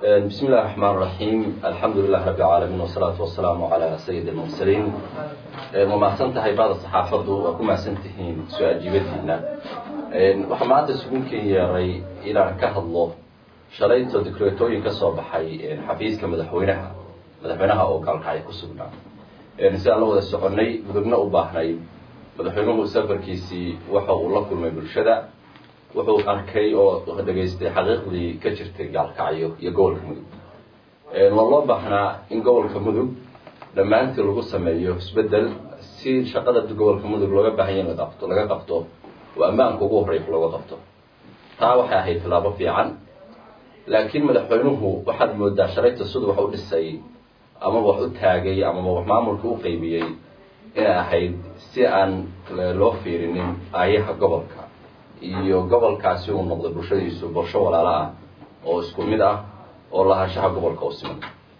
بسم الله الرحمن الرحيم الحمد لله رب العالمين والصلاة والسلام على سيد المرسلين ومعسن tahay baada saxaafadu waa ku macsan tihiin soo ajiibadiina waxaa maanta isugunkii yeeray inaan ka hadlo shalayto dikreetooyin ka soo baxay xafiiska madaxweynaha madaxweynaha oo gaalkacay ku sugnaa sidaan la wada soconay mudugna u baahnay madaxweynuhu safarkiisii waxa uu la kulmay bulshada wuxuu arkay oo dhegaystay xaqiiqdii ka jirtay gaalkacyo iyo gobolka mudug waa loo baahnaa in gobolka mudug dhammaantii lagu sameeyo isbedel si shaqada gobolka mudug looga baahanya in laqabto laga qabto oo ammaanka ugu horreya looga qabto taa waxay ahayd tilaabo fiican laakiin madaxweynuhu waxaad moodaa shalayta siduu wax u dhisay amaba wax u taagay amaba wax maamulka u qeybiyey inay ahayd si aan loo fiirinin aayaha gobolka iyo gobolkaasi uu noqday bulshadiisu bulsho walaalo ah oo isku mid ah oo lahaanshaha gobolka u siman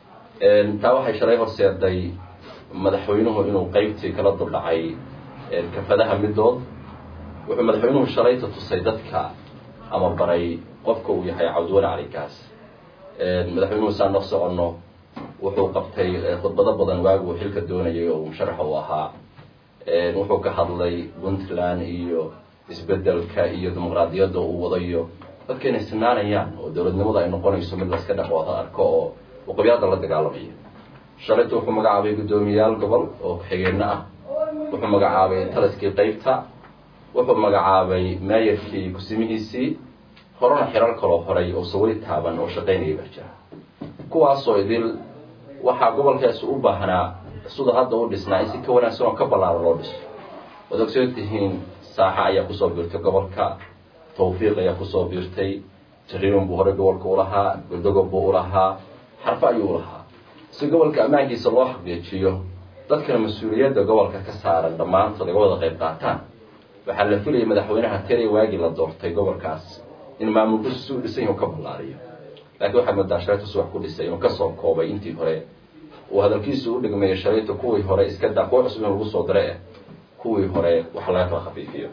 taa waxay shalay horseeday madaxweynuhu inuu qeybtii kala duldhacay kafadaha midood wuxuu madaxweynuhu shalayta tusay dadka ama baray qofka uu yahay cabdiwali caligaas madaxweynuhu saan noo soconno wuxuu qabtay khudbado badan waagi uu xilka doonayay oo musharaxa u ahaa wuxuu ka hadlay puntland iyo isbedelka iyo dimuqraadiyadda uu wadayo dadka inay sinaanayaan oo dowladnimada ay noqonayso mid laska dhaqooda arko oo uqabyada la dagaalamayo shalayta wuxuu magacaabay guddoomiyayaal gobol oo ku-xigeenno ah wuxuu magacaabay taliskii qeybta wuxuu magacaabay meeyarkii kusimihiisii horena xirar kaloo horay oo sawiri taaban oo shaqaynaya baa jira kuwaasoo idil waxaa gobolkaasi u baahnaa sida hadda u dhisnaa in si ka wanaagsan oo ka ballaaran loo dhiso waad ogsoon tihiin saaxa ayaa kusoo biirtay gobolka tawfiiq ayaa kusoo biirtay jariiman buu horey gobolka ulahaa goldogob buu ulahaa xarfo ayuu ulahaa si gobolka ammaankiisa loo xaqiijiyo dadkana mas-uuliyadda gobolka ka saaran dhammaantood ay wada qayb qaataan waxaa la filayay madaxweynaha teri waagii la doortay gobolkaas in maamulkiisu si u dhisan yahu ka ballaariyo laakiin waxaad moodaa shalayta subax ku dhisay inuu kasoo koobay intii hore uu hadalkiisu u dhigmayo shalayta kuwii hore iska daa kuwa cusub in lagu soo dare eh kuwii hore wax laga kala khafiifiyo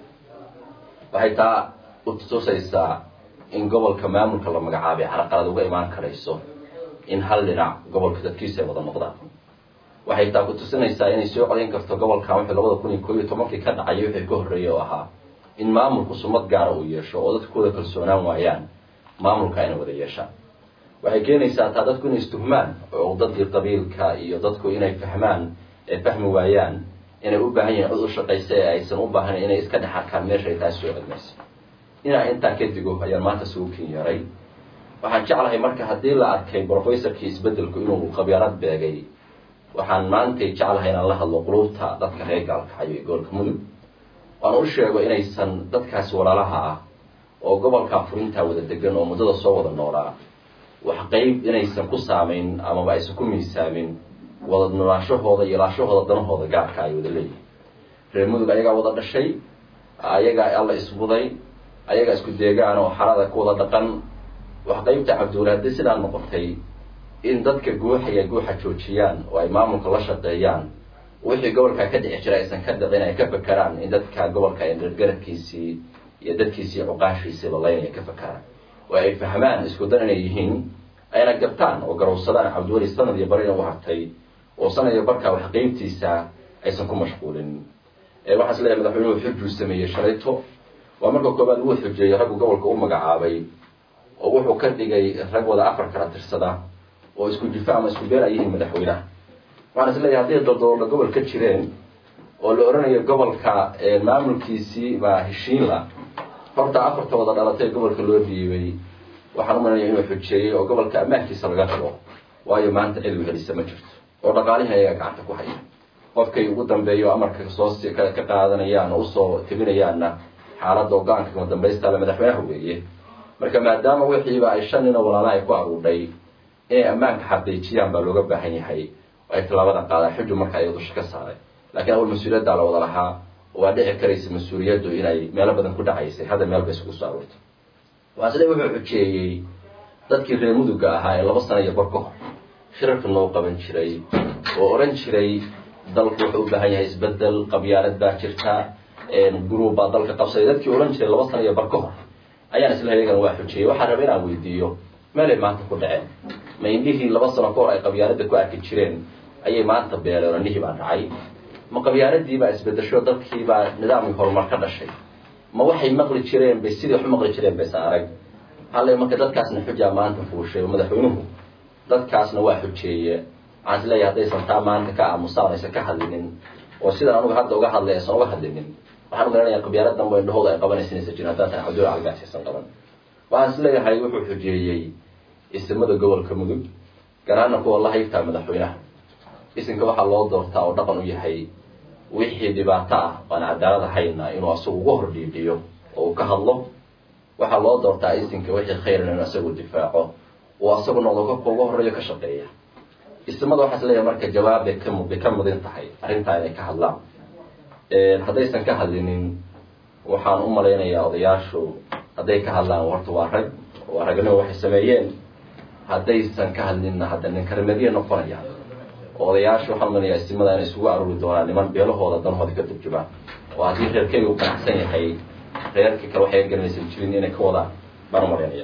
waxay taa u tusaysaa in gobolka maamulka la magacaabay caraqalad uga imaan karayso in hal dhinac gobolka dadkiisa ay wada noqdaan waxay taa ku tusinaysaa inay soo codayn karto gobolkan wixii labada kun iyo koo iyo tobankii ka dhacay wixii ka horreeyay oo ahaa in maamulku sumad gaara uu yeesho oo dadkooda kalsoonaan waayaan maamulka inay wada yeeshaan waxay keenaysaa taa dadku inay istuhmaan oo dadkii qabiilka iyo dadku inay fahmaan ee fahmi waayaan inay u baahan yihin cod u shaqaysa ee aysan u baahnayn inay iska dhex arkaan meeshay taas soo celmaysa inaa intaa ka digo ayaan maanta sugu kin yaray waxaan jeclahay marka haddii la arkay brofessorkii isbedelku inuu qabyaalad beegay waxaan maantay jeclahay inaan la hadlo qulubta dadka reer gaalkacyo ee gobolka mudug waan u sheego inaysan dadkaasi walaalaha ah oo gobolkaa furintaa wada degan oo muddada soo wada noolaa wax qeyb inaysan ku saamayn amaba aysan ku miisaamin wada nolaashahooda iyo laashahooda danahooda gaarka ay wada leeyihin reer mudug ayagaa wada dhashay ayagaa alla isbuday ayagaa isku deegaan oo xarada ku wada dhaqan wax qeybta cabdiwali haddii sidaa noqotay in dadka guuxaya guuxa joojiyaan oo ay maamulka la shaqeeyaan wixii gobolkaa ka dhici jira aysan ka dhicin ay ka fakeraan in dadka gobolka gargaradkiisii iyo dadkiisii cuqaashiisii lalaynaya ka fakeraan oo ay fahmaan isku dan inay yihiin ayna gartaan oo garowsadaan cabdiweli sanad iyo barina u hartay oo sanad iyo barkaa wax qeybtiisa aysan ku mashquulin waxaan is leeyahay madaxweynuhu xujuu sameeyey shalayto waa marka koobaad wuu xujeeyey raggu gobolka u magacaabay oo wuxuu ka dhigay rag wada afar kala tirsada oo isku jifa ama isku been ay yihiin madaxweynaha waxaan is leeyahay hadday daldaloolda gobol ka jireen oo la oranayo gobolka maamulkiisii baa heshiinla horta afarta wada dhalatay gobolka loo dhiibay waxaan u malanaya inuu xujeeyey oo gobolka ammaankiisa laga rabo waayo maanta cid u helisa ma jirto oo dhaqaalihii ayaga gacanta ku haya qofkay ugu dambeeyo amarka soo ka qaadanayaan oo usoo tebinayaanna xaaladda ogaanka kama dambaystaaba madaxweynaha weeye marka maadaama wixiiba ay shan nin oo walaala ay ku aruudhay inay ammaanka xaqiijiyaan baa looga baahan yahay oo ay tallaabada qaadaan xuju marka ay dusha ka saaray laakiin awal mas-uuliyaddaa la wada lahaa waa dhici karaysa mas-uuliyaddu inay meelo badan ku dhacaysay hadda meel bay isugu soo aruurtay waa sida wuxuu xujeeyey dadkii reer muduga ahaa ee laba sana iyo bar ka hor shirarka noo qaban jiray oo odhan jiray dalku wuxuu u baahan yahay isbedel qabyaalad baa jirta gurub baa dalka qabsaday dadkii odhan jiray laba sana iyo bar ka hor ayaan isla iyagana waa xujeeyey waxaan raba inaan weydiiyo meelay maanta ku dhaceen ma indhihii laba sano ka hor ay qabyaaladda ku arki jireen ayay maanta beeleen indhihii baa dhacay ma qabyaaladii baa isbedesho dadkii baa nidaamkii horumar ka dhashay ma waxay maqli jireen bay sidii wax u maqli jireen baysan arag hallay marka dadkaasna xujaa maanta fuushay oo madaxweynuhu dadkaasna waa xujeeye waxaan is leeyahay haddaysan taa maanta ka aamusaan aysan ka hadlinin oo sidan anugu hadda uga hadlay aysan uga hadlinin waxaan u garanayaa qabyaalad danba indhahooda ay qabanaysa inaysan jirin haddaan tahay cabdulla caligaasi aysan qaban waxaan is leeyahay wuxuu xujeeyey isimada gobolka mudug garaana kuwa la haybtaa madaxweynaha isinka waxaa loo doortaa oo dhaqan u yahay wixii dhibaato ah aan cadaalad ahayna inuu asagu uga hor dhiidhiyo oo uu ka hadlo waxaa loo doortaa isinka wixii khayrna inuu asagu difaaco oo asagu noqdo ka uga horeeyo ka shaqeeya ismada waxaa is leeyahay marka jawaab bay ka bay ka mudin tahay arrintaa inay ka hadlaan haddaysan ka hadlinin waxaan u malaynayaa odayaashu hadday ka hadlaan horta waa rag waa ragnimo waxay sameeyeen haddaysan ka hadlinna hadda ninkarimadiya noqonaya odayaasha waxaan umalayaa istimada inay isugu aruuri doonaan niman beelahooda danhooda ka turjumaan oo haddii reerkeyga u ganacsan yahay reerkii kale waxay garanaysan jirin inay ka wadaan baan umalaynaya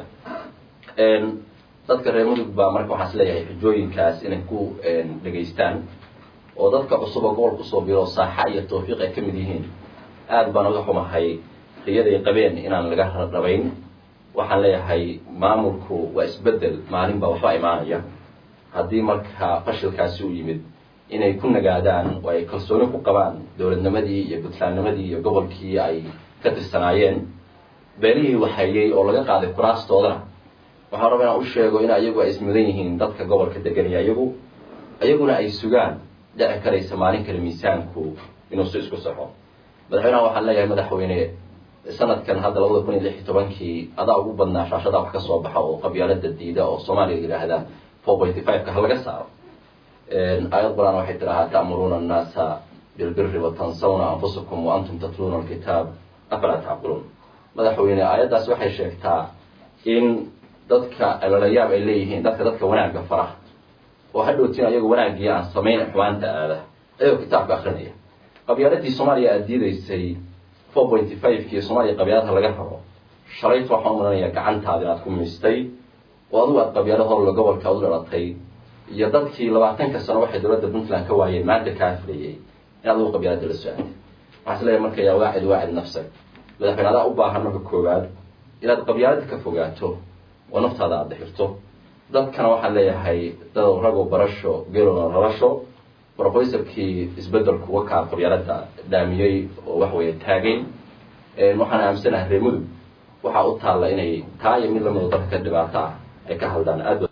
dadka reer mudug baa marka waxaan is leeyahay xujooyinkaas inay ku dhegaystaan oo dadka cusub oo gobol kusoo biro saaxa iyo tawfiiq ay ka mid yihiin aada baan uga xumahay riyaday qabeen inaan laga rabayn waxaan leeyahay maamulku waa isbedel maalin baa waxba imaanaya haddii marka fashilkaasi u yimid inay ku nagaadaan oo ay kalsooni ku qabaan dowladnimadii iyo puntlandnimadii iyo gobolkii ay ka tirsanaayeen beelihii waxayey oo laga qaaday kuraastoodana waxaan rabaa inaan u sheego in ayagu ay ismudan yihiin dadka gobolka deganaya iyagu ayaguna ay sugaan dhici karaysa maalin kale miisaanku inuu si isku saxo madaxweynaha waxaan leeyahay madaxweyne sanadkan hadda labada kun iyo lix iyo tobankii adaa ugu badnaa shaashada wax ka soo baxa oo qabyaalada diida oo soomaaliya yidhaahda four pointy five ka ha laga saaro aayad qur-aan waxay tidhahaa ta'muruuna annaasa bilbiri watansawna anfusakum wa antum tatluuna alkitaab afalaa tacqiluun madaxweyne aayaddaas waxay sheegtaa in dadka alalayaab ay leeyihiin dadka dadka wanaagga fara oo hadhowtiin ayagu wanaaggii aan samayn xumaanta aada ayagoo kitaabka akrinaya qabyaaladii soomaaliya aada diidaysay four pointy five kii soomaaliya qabyaalada laga rabo shalayt waxaan u malanayaa gacantaada inaad ku miistay oo adigu aad qabyaalo horla gobolka u dhalatay iyo dadkii labaatanka sano waxay dowladda puntland ka waayeen maanta kaa filayay in adigu qabyaalada la so-aatay waxaa is leeyahay marka yaa waacid waacid nafsag madaxweyne adaa u baahan marka koowaad inaad qabyaalada ka fogaato oo naftaada aada dixirto dadkana waxaan leeyahay dad ragow barasho geelona ralasho brofesorkii isbedelku wakaa qabyaalada dhaamiyey oo wax weeye taagay waxaan aaminsanahay reer mudug waxaa u taalla inay taa iyo mid lamida dadka ka dhibaato ah ay ka haldaan aad